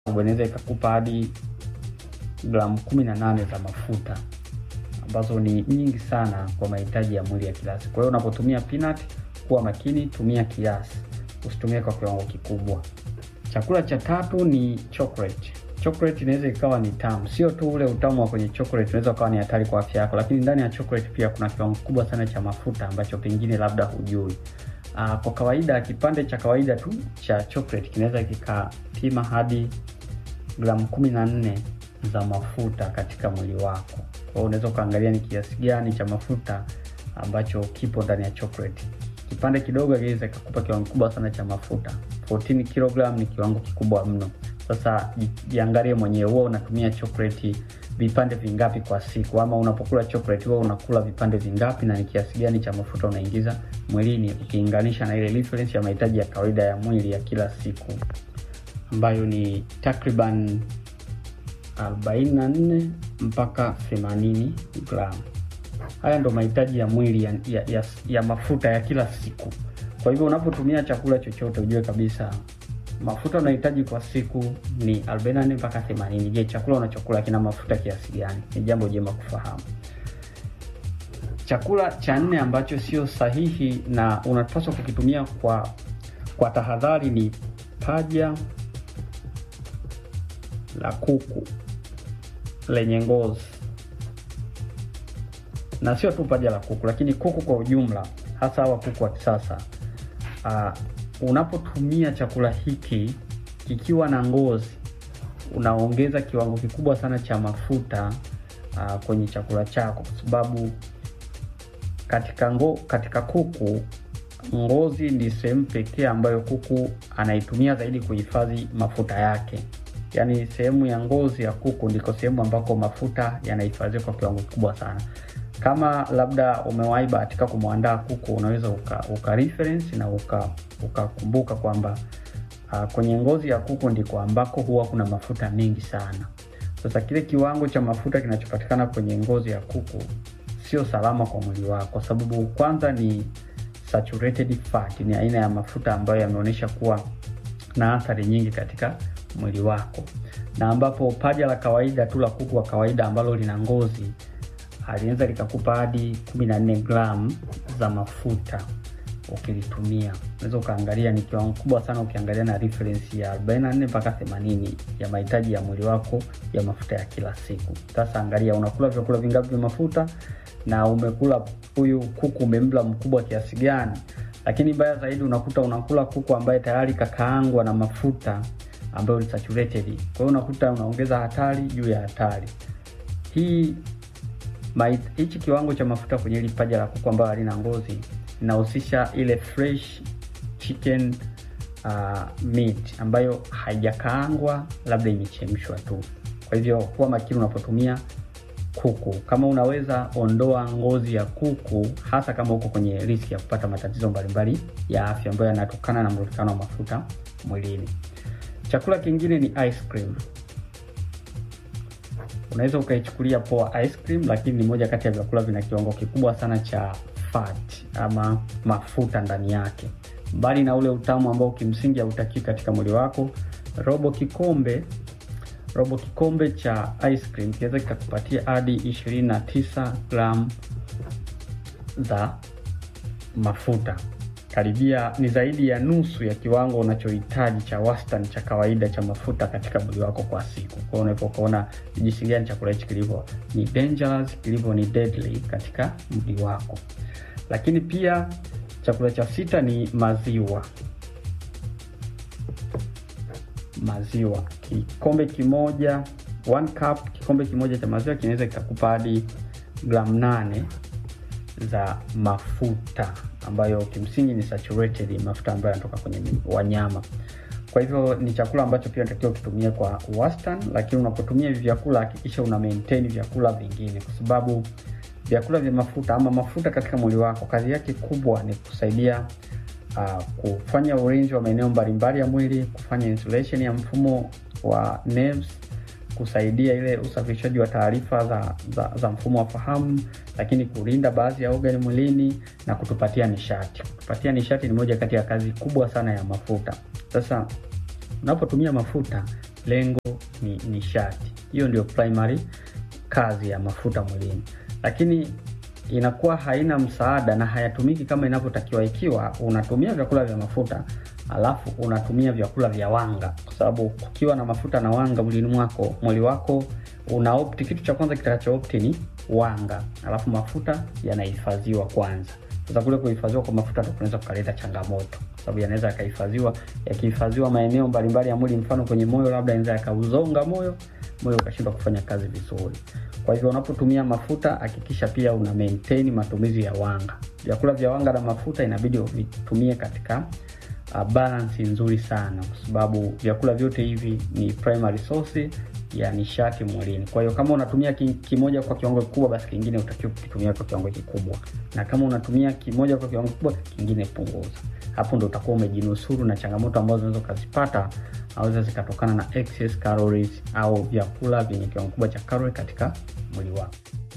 inaweza ikakupa hadi gramu kumi na nane za mafuta ambazo ni nyingi sana kwa mahitaji ya mwili ya kila siku. Kwa hiyo unapotumia peanut, kuwa makini, tumia kiasi, usitumie kwa kiwango kikubwa. Chakula cha tatu ni chocolate. Chocolate inaweza ikawa ni tamu, sio tu ule utamu wa kwenye chocolate unaweza ukawa ni hatari kwa afya yako, lakini ndani ya chocolate pia kuna kiwango kikubwa sana cha mafuta ambacho pengine labda hujui. Uh, kwa kawaida kipande cha kawaida tu cha chocolate kinaweza kikapima hadi gramu kumi na nne za mafuta katika mwili wako. Kwa hiyo unaweza ukaangalia ni kiasi gani cha mafuta ambacho kipo ndani ya chocolate. Kipande kidogo kinaweza kikakupa kiwango kikubwa sana cha mafuta. 14 kg ni kiwango kikubwa mno. Sasa jiangalie mwenyewe, huwa unatumia chocolate vipande vingapi kwa siku, ama unapokula chocolate huwa unakula vipande vingapi na ni kiasi gani cha mafuta unaingiza mwilini, ukilinganisha na ile reference ya mahitaji ya kawaida ya mwili ya kila siku ambayo ni takriban 44 mpaka 80 gramu. Haya ndo mahitaji ya mwili ya, ya, ya, ya mafuta ya kila siku. Kwa hivyo unapotumia chakula chochote ujue kabisa mafuta unahitaji kwa siku ni 44 mpaka 80. Je, chakula unachokula kina mafuta kiasi gani? Ni jambo jema kufahamu. Chakula cha nne ambacho sio sahihi na unapaswa kukitumia kwa kwa tahadhari ni paja la kuku lenye ngozi, na sio tu paja la kuku, lakini kuku kwa ujumla, hasa hawa kuku wa kisasa. Uh, unapotumia chakula hiki kikiwa na ngozi, unaongeza kiwango kikubwa sana cha mafuta uh, kwenye chakula chako, kwa sababu katika ngo, katika kuku ngozi ndi sehemu pekee ambayo kuku anaitumia zaidi kuhifadhi mafuta yake. Yaani sehemu ya ngozi ya kuku ndiko sehemu ambako mafuta yanahifadhiwa kwa kiwango kikubwa sana. Kama labda umewahi bahatika kumwandaa kuku, unaweza uka, uka reference na ukakumbuka uka kwamba uh, kwenye ngozi ya kuku ndiko ambako huwa kuna mafuta mengi sana. Sasa kile kiwango cha mafuta kinachopatikana kwenye ngozi ya kuku sio salama kwa mwili wako, kwa sababu kwanza ni saturated fat, ni aina ya mafuta ambayo yameonyesha kuwa na athari nyingi katika mwili wako, na ambapo paja la kawaida tu la kuku wa kawaida ambalo lina ngozi aliweza likakupa hadi 14 gram za mafuta ukilitumia. Unaweza ukaangalia ni kiwango kubwa sana, ukiangalia na reference ya 44 mpaka 80 ya mahitaji ya mwili wako ya mafuta ya kila siku. Sasa angalia unakula vyakula vingapi vya mafuta na umekula huyu kuku umemla mkubwa kiasi gani. Lakini baya zaidi unakuta unakula kuku ambaye tayari kakaangwa na mafuta ambayo ni saturated. Kwa hiyo unakuta unaongeza hatari juu ya hatari. Hii hichi kiwango cha mafuta kwenye hili paja la kuku ambayo halina ngozi inahusisha ile fresh chicken uh, meat ambayo haijakaangwa, labda imechemshwa tu. Kwa hivyo kuwa makini unapotumia kuku. Kama unaweza ondoa ngozi ya kuku, hasa kama uko kwenye riski ya kupata matatizo mbalimbali ya afya ambayo yanatokana na mrundikano wa mafuta mwilini. Chakula kingine ni ice cream. Unaweza ukaichukulia poa ice cream, lakini ni moja kati ya vyakula vina kiwango kikubwa sana cha fat ama mafuta ndani yake. Mbali na ule utamu ambao kimsingi hautakii katika mwili wako, robo kikombe robo kikombe cha ice cream kinaweza kikakupatia hadi 29 gram za mafuta. Karibia ni zaidi ya nusu ya kiwango unachohitaji cha wastani cha kawaida cha mafuta katika mwili wako kwa siku. Kwa hiyo unapokuona jinsi gani chakula hichi kilivyo ni dangerous, kilivyo ni deadly katika mwili wako. Lakini pia chakula cha sita ni maziwa. Maziwa kikombe kimoja, one cup, kikombe kimoja cha maziwa kinaweza kikakupa hadi gramu nane za mafuta ambayo kimsingi ni saturated, mafuta ambayo yanatoka kwenye wanyama. Kwa hivyo ni chakula ambacho pia unatakiwa ukitumia kwa wastani, lakini unapotumia hivi vyakula hakikisha una maintain vyakula vingine, kwa sababu vyakula vya mafuta ama mafuta katika mwili wako kazi yake kubwa ni kusaidia uh, kufanya ulinzi wa maeneo mbalimbali ya mwili, kufanya insulation ya mfumo wa nerves, kusaidia ile usafirishaji wa taarifa za, za, za mfumo wa fahamu, lakini kulinda baadhi ya organ mwilini na kutupatia nishati. Kutupatia nishati ni moja kati ya kazi kubwa sana ya mafuta. Sasa unapotumia mafuta lengo ni nishati. Hiyo ndio primary kazi ya mafuta mwilini, lakini inakuwa haina msaada na hayatumiki kama inavyotakiwa ikiwa unatumia vyakula vya mafuta alafu unatumia vyakula vya wanga, kwa sababu kukiwa na mafuta na wanga mwilini mwako, mwili wako una opti, kitu cha kwanza kitakacho opti ni wanga, alafu mafuta yanahifadhiwa kwanza. Sasa kule kuhifadhiwa kwa mafuta ndio kunaweza kukaleta changamoto, sababu yanaweza yakahifadhiwa, yakihifadhiwa maeneo mbalimbali ya mwili, mfano kwenye moyo, labda yanaweza yakauzonga moyo, moyo ukashindwa kufanya kazi vizuri. Kwa hivyo unapotumia mafuta hakikisha pia una maintain matumizi ya wanga. Vyakula vya wanga na mafuta inabidi uvitumie katika uh, balance nzuri sana, kwa sababu vyakula vyote hivi ni primary source ya nishati mwilini. Kwa hiyo kama unatumia ki, kimoja kwa kiwango kikubwa, basi kingine utakiwa kukitumia kwa kiwango kikubwa, na kama unatumia kimoja kwa kiwango kikubwa, kingine punguza. Hapo ndo utakuwa umejinusuru na changamoto ambazo unaweza ukazipata aweza zikatokana na excess calories au vyakula vyenye kiwango kikubwa cha calorie katika mwili wako.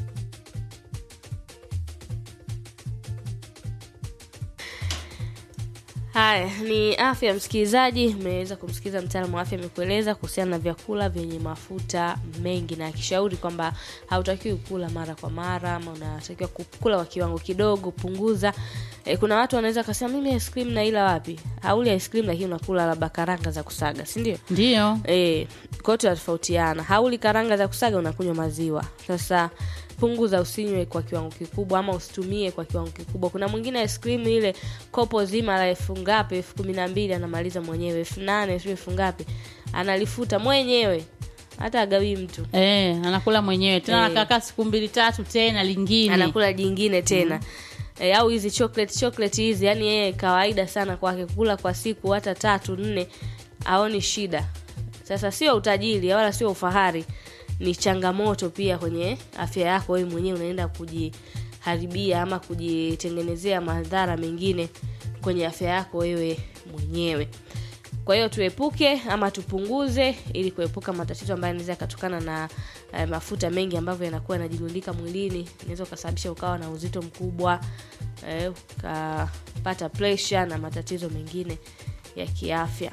Haya ni afya ya msikilizaji. Mmeweza kumsikiliza mtaalamu wa afya amekueleza kuhusiana na vyakula vyenye mafuta mengi, na akishauri kwamba hautakiwi kula mara kwa mara, ama unatakiwa kukula kwa kiwango kidogo, punguza. E, kuna watu wanaweza kasema mimi ice cream naila wapi? Hauli ice cream, lakini unakula labda karanga za kusaga, si ndio? Ndio. Eh, kwa hiyo tunatofautiana. Hauli karanga za kusaga, unakunywa maziwa. Sasa punguza, usinywe kwa kiwango kikubwa ama usitumie kwa kiwango kikubwa. Kuna mwingine ice cream ile kopo zima la elfu ngapi, elfu kumi na mbili anamaliza mwenyewe, elfu nane sio elfu ngapi, analifuta mwenyewe, hata agawii mtu Eh, anakula mwenyewe tena Eh. anakaa siku mbili tatu tena lingine. anakula jingine tena e, au hizi chocolate chocolate hizi yani yeye kawaida sana kwake kula kwa siku hata tatu nne aoni shida sasa sio utajiri wala sio ufahari ni changamoto pia kwenye afya yako wewe mwenyewe unaenda kujiharibia ama kujitengenezea madhara mengine kwenye afya yako wewe mwenyewe kwa hiyo tuepuke ama tupunguze ili kuepuka matatizo ambayo yanaweza yakatokana na eh, mafuta mengi ambavyo yanakuwa yanajirundika mwilini inaweza ukasababisha ukawa na uzito mkubwa eh, ukapata pressure na matatizo mengine ya kiafya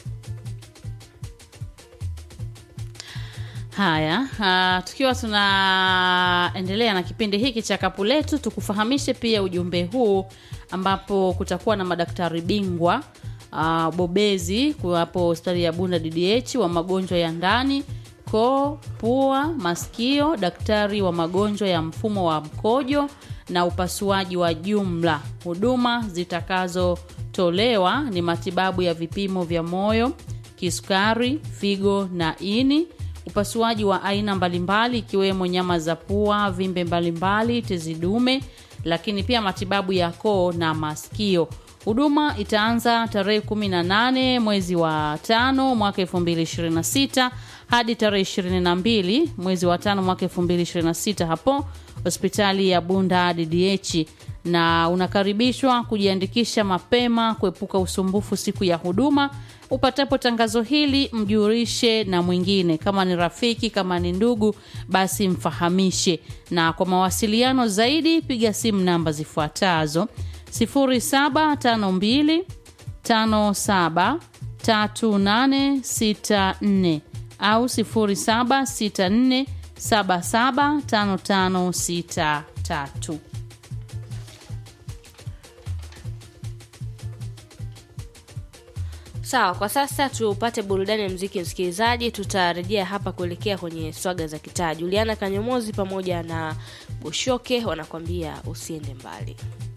Haya, uh, tukiwa tunaendelea na kipindi hiki cha kapu letu, tukufahamishe pia ujumbe huu ambapo kutakuwa na madaktari bingwa uh, bobezi kuwapo hospitali ya Bunda DDH wa magonjwa ya ndani, koo, pua, masikio, daktari wa magonjwa ya mfumo wa mkojo na upasuaji wa jumla. Huduma zitakazotolewa ni matibabu ya vipimo vya moyo, kisukari, figo na ini upasuaji wa aina mbalimbali ikiwemo nyama za pua, vimbe mbalimbali, tezi dume, lakini pia matibabu ya koo na masikio. Huduma itaanza tarehe 18 mwezi wa tano mwaka 2026 hadi tarehe 22 mwezi wa tano mwaka 2026 hapo hospitali ya Bunda DDH na unakaribishwa kujiandikisha mapema kuepuka usumbufu siku ya huduma. Upatapo tangazo hili, mjulishe na mwingine, kama ni rafiki, kama ni ndugu, basi mfahamishe. Na kwa mawasiliano zaidi, piga simu namba zifuatazo 0752 57 3864 au 0764 77 5563. sawa kwa sasa tupate burudani ya mziki msikilizaji tutarejea hapa kuelekea kwenye swaga za kitaa juliana kanyomozi pamoja na bushoke wanakwambia usiende mbali